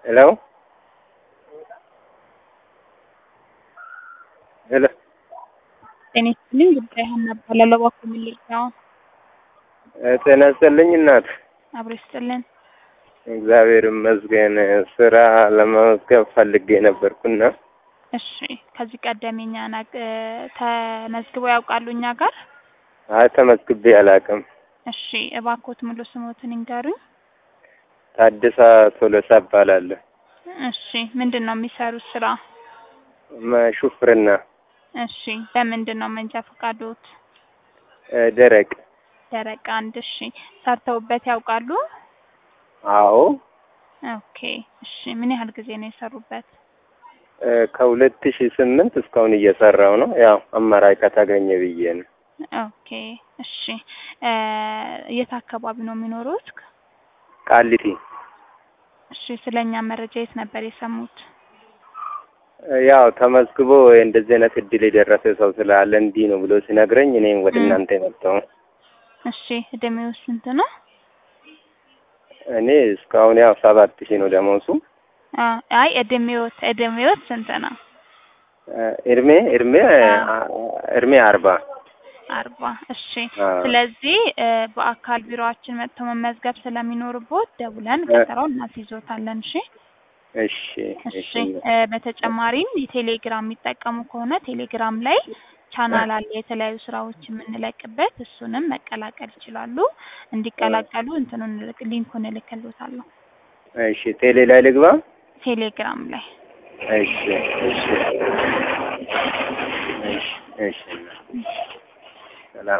ሄሎ ሄሎ ጤና ይስጥልኝ ጉዳይ ሀና እባላለሁ። እባክዎ ምን ልርዳዎ? ጤና ይስጥልኝ እናት። አብሮ ይስጥልን። እግዚአብሔር ይመስገን። ስራ ለመመዝገብ ፈልጌ ነበርኩና እሺ ከዚህ ቀደም የኛን አግ- ተመዝግበው ያውቃሉ እኛ ጋር? አይ ተመዝግቤ አላውቅም። እሺ እባክዎት ሙሉ ስሞትን ይንገሩኝ። ታደሳ ቶሎሳ እባላለሁ። እሺ ምንድን ነው የሚሰሩት ስራ? መ- ሹፍርና እሺ በምንድን ነው መንጃ ፈቃዶት? እ፣ ደረቅ ደረቅ አንድ እሺ ሰርተውበት ያውቃሉ? አዎ ኦኬ እሺ ምን ያህል ጊዜ ነው የሰሩበት? እ፣ ከሁለት ሺህ ስምንት እስካሁን እየሰራው ነው። ያው አማራጭ ከተገኘ ብዬ ነው። ኦኬ እሺ እ፣ የት አካባቢ ነው የሚኖሩት? ቃሊቲ እሺ ስለኛ መረጃ የት ነበር የሰሙት? እ፣ ያው ተመዝግቦ እንደዚህ አይነት እድል የደረሰ ሰው ስላለ እንዲህ ነው ብሎ ሲነግረኝ እኔም ወደ እ። እናንተ የመጣው እሺ እድሜው ስንት ነው? እኔ እስካሁን ያው ሰባት ሺህ ነው ደሞዙ። አ አይ እድሜዎት እድሜዎት ስንት ነው? እ፣ እድሜ እድሜ አ። እድሜ አርባ አርባ እሺ አ። ስለዚህ እ፣ በአካል ቢሮአችን መጥተው መመዝገብ ስለሚኖርቦት ደውለን እ። ቀጠሮውን እናስይዞታለን። እሺ እሺ እሺ እ፣ በተጨማሪም የቴሌግራም የሚጠቀሙ ከሆነ ቴሌግራም ላይ ቻናል አለ የተለያዩ ስራዎች የምንለቅበት እሱንም መቀላቀል ይችላሉ። እንዲቀላቀሉ እንትኑን ልክ- ሊንኩን እልክልዎታለሁ እሺ ቴሌ ላይ ልግባ። ቴሌግራም ላይ እሺ እሺ እሺ እሺ ሰላም